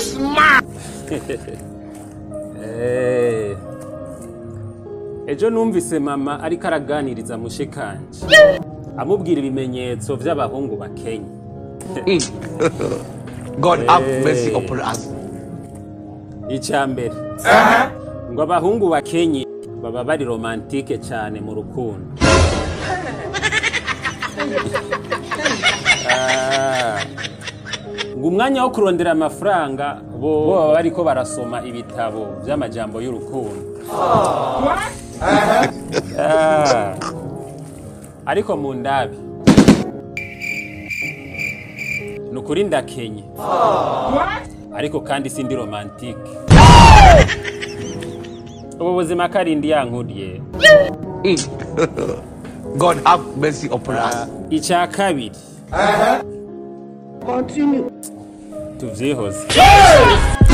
Eh. ejo numvise mama ariko araganiriza mushikanje amubwira ibimenyetso vy'abahungu bakenya God have mercy upon us. icya mbere ngo abahungu bakenye baba bari romantike cyane mu rukundo Ah. ngo umwanya wo kurondera amafaranga bo bo baba bariko barasoma ibitabo by'amajambo y'urukundo Ah. ariko mu ndabi ni ukuri ndakenye ariko kandi sindi romantike ubu buzima karindi yankuriye God have mercy upon us. icya kabiri tuvyihoze